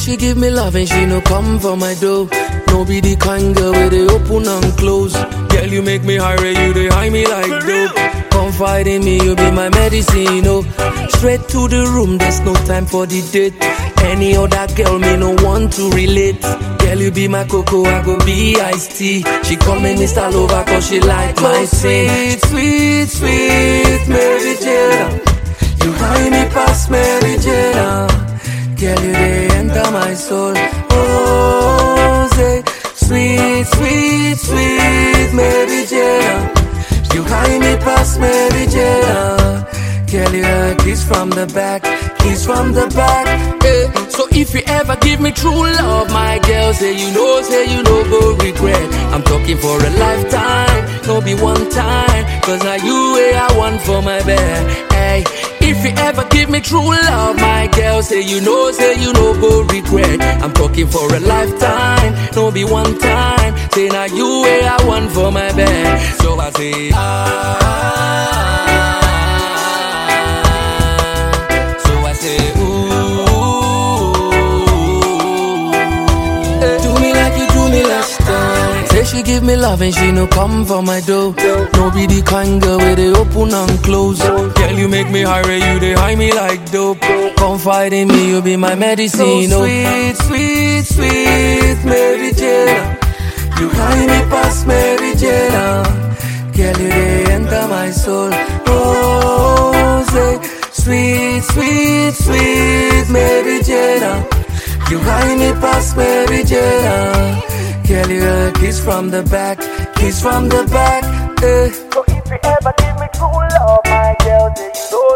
she give me love and she no come for my dough. No be the kind girl where they open and close. Girl, you make me high, you they high me like dope. Confide in me, you be my medicine, oh. Straight to the room, there's no time for the date. Any other girl, me no want to relate. Girl, you be my cocoa, I go be iced tea. She come and install over cause she like my sweet, sweet, sweet Mary Jane. You high me past Mary Jane. Girl, you they enter my soul. Oh, say, sweet, sweet, sweet Mary Jane. You high me past Mary Jane. Girl, you a kiss from the back, kiss from the back. Eh. So if you ever give me true love, my girl, say you know, say you know, go regret. I'm talking for a lifetime, no be one time. Cause now you way I want for my bed. Hey, if you ever give me true love, my girl, say you know, say you know, go regret. I'm talking for a lifetime, no be one time. Say now you way I want for my bed. So I say, ah. So I say, ooh. Do me like you do me last time. Say she give me love and she no come for my dough. No be the kind girl where they open and close. Girl, you make me high, you they high me like dope. Confide in me, you be my medicine. Oh, sweet, sweet, sweet Mary Jane. You high me past Mary Jane. Girl, you they enter my soul. Oh, say, sweet, sweet, sweet Mary Jane. You high me past Mary Jane. Girl, you a kiss from the back, kiss from the back. Eh. So if you ever give me true love, my girl, then you know